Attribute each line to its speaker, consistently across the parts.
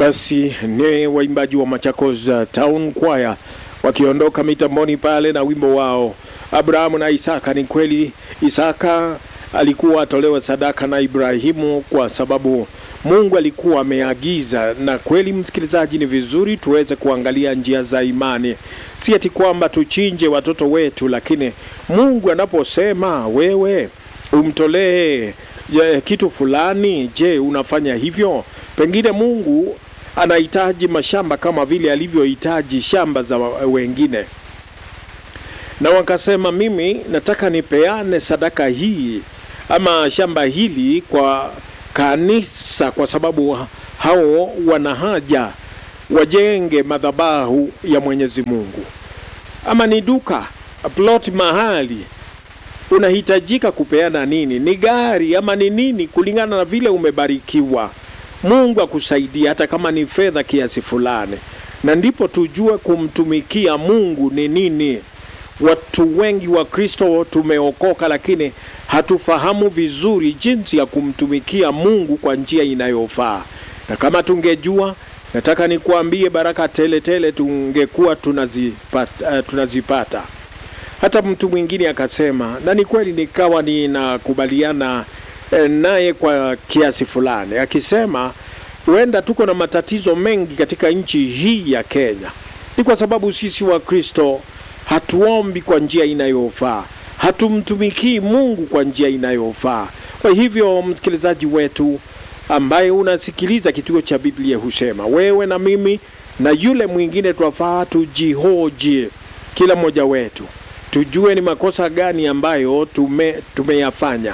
Speaker 1: Basi ni waimbaji wa Machakos uh, Town Choir wakiondoka mitamboni pale na wimbo wao Abrahamu na Isaka. Ni kweli Isaka alikuwa atolewe sadaka na Ibrahimu kwa sababu Mungu alikuwa ameagiza. Na kweli, msikilizaji, ni vizuri tuweze kuangalia njia za imani, si ati kwamba tuchinje watoto wetu, lakini Mungu anaposema wewe umtolee je, kitu fulani, je, unafanya hivyo? Pengine Mungu anahitaji mashamba kama vile alivyohitaji shamba za wengine, na wakasema, mimi nataka nipeane sadaka hii ama shamba hili kwa kanisa, kwa sababu hao wana haja wajenge madhabahu ya Mwenyezi Mungu. Ama ni duka plot mahali unahitajika kupeana nini? Ni gari ama ni nini? Kulingana na vile umebarikiwa, Mungu akusaidia, hata kama ni fedha kiasi fulani, na ndipo tujue kumtumikia Mungu ni nini. Watu wengi wa Kristo tumeokoka, lakini hatufahamu vizuri jinsi ya kumtumikia Mungu kwa njia inayofaa, na kama tungejua, nataka nikuambie, baraka tele tele tungekuwa tunazipata, uh, tunazipata. Hata mtu mwingine akasema, na ni kweli, nikawa ninakubaliana eh, naye kwa kiasi fulani, akisema huenda tuko na matatizo mengi katika nchi hii ya Kenya, ni kwa sababu sisi wa Kristo hatuombi kwa njia inayofaa, hatumtumikii Mungu kwa njia inayofaa. Kwa hivyo, msikilizaji wetu ambaye unasikiliza kituo cha Biblia husema, wewe na mimi na yule mwingine twafaa tujihoji, kila mmoja wetu tujue ni makosa gani ambayo tume tumeyafanya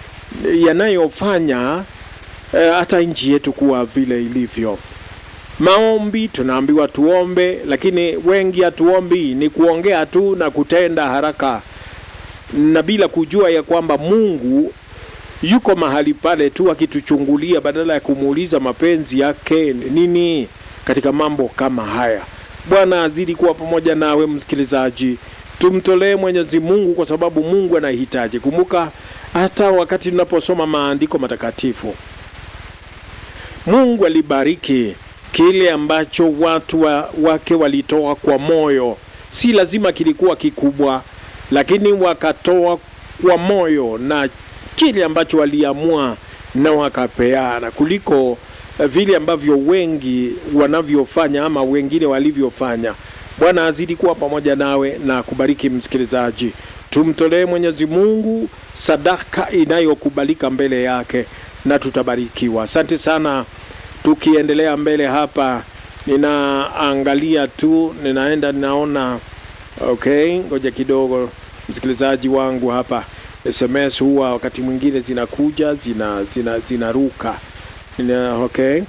Speaker 1: yanayofanya eh, hata nchi yetu kuwa vile ilivyo. Maombi tunaambiwa tuombe, lakini wengi hatuombi, ni kuongea tu na kutenda haraka, na bila kujua ya kwamba Mungu yuko mahali pale tu akituchungulia, badala ya kumuuliza mapenzi yake nini katika mambo kama haya. Bwana azidi kuwa pamoja nawe msikilizaji. Tumtolee Mwenyezi Mungu kwa sababu Mungu anahitaji. Kumbuka hata wakati tunaposoma maandiko matakatifu, Mungu alibariki kile ambacho watu wa, wake walitoa kwa moyo. Si lazima kilikuwa kikubwa, lakini wakatoa kwa moyo na kile ambacho waliamua na wakapeana, kuliko vile ambavyo wengi wanavyofanya ama wengine walivyofanya. Bwana azidi kuwa pamoja nawe na kubariki msikilizaji. Tumtolee Mwenyezi Mungu sadaka inayokubalika mbele yake na tutabarikiwa. Asante sana. Tukiendelea mbele hapa, ninaangalia tu, ninaenda ninaona. Okay, ngoja kidogo, msikilizaji wangu hapa. SMS huwa wakati mwingine zinakuja zina zina zinaruka. Nina, okay.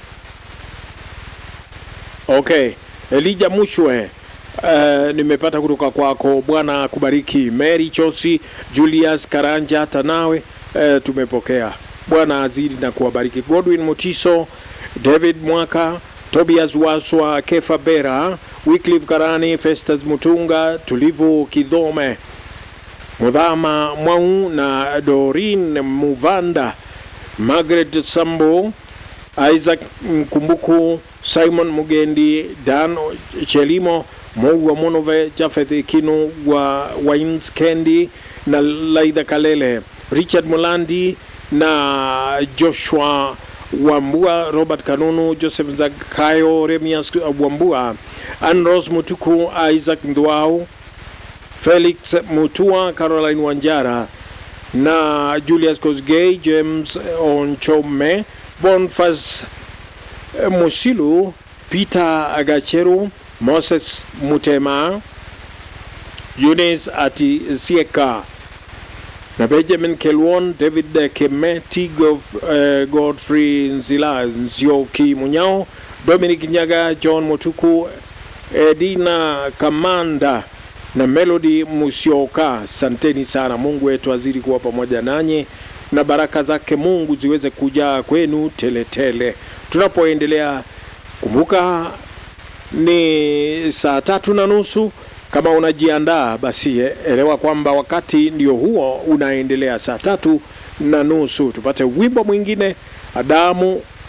Speaker 1: Okay, Elija Mushwe Uh, nimepata kutoka kwako. Bwana kubariki. Mary Chosi, Julius Karanja, hata nawe uh, tumepokea. Bwana azidi na kuwabariki. Godwin Mutiso, David Mwaka, Tobias Waswa, Kefa Bera, Wycliffe Karani, Festus Mutunga, Tulivu Kidhome, Mudhama Mwau na Dorin Muvanda, Margaret Sambo, Isaac Mkumbuku, Simon Mugendi, Dan Chelimo Moua Monove, Jafeth Kinu wa Wines Kendi na Laidha Kalele, Richard Mulandi na Joshua Wambua, Robert Kanunu, Joseph Zakayo, Remias Wambua, Anros Mutuku, Isaac Ndwau, Felix Mutua, Caroline Wanjara na Julius Kosgei, James Onchome, Bonfas Musilu, Peter Agacheru, Moses Mutema, Eunice Ati Sieka na Benjamin Kelwon, David Kemeti, Gof, uh, Godfrey Nzila, Nzioki Munyao, Dominic Nyaga, John Mutuku, Edina Kamanda na Melody Musioka. Santeni sana. Mungu wetu azidi kuwa pamoja nanyi na baraka zake Mungu ziweze kujaa kwenu teletele tele. Tunapoendelea, kumbuka ni saa tatu na nusu. Kama unajiandaa basi elewa kwamba wakati ndio huo unaendelea, saa tatu na nusu. Tupate wimbo mwingine, Adamu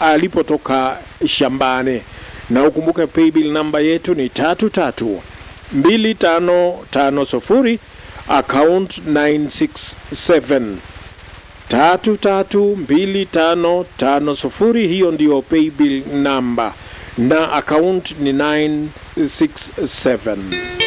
Speaker 1: alipotoka shambani. Na ukumbuke paybill namba yetu ni tatu tatu mbili tano tano sufuri account 967 tatu tatu mbili tano tano sufuri. Hiyo ndiyo paybill namba na account ni 967.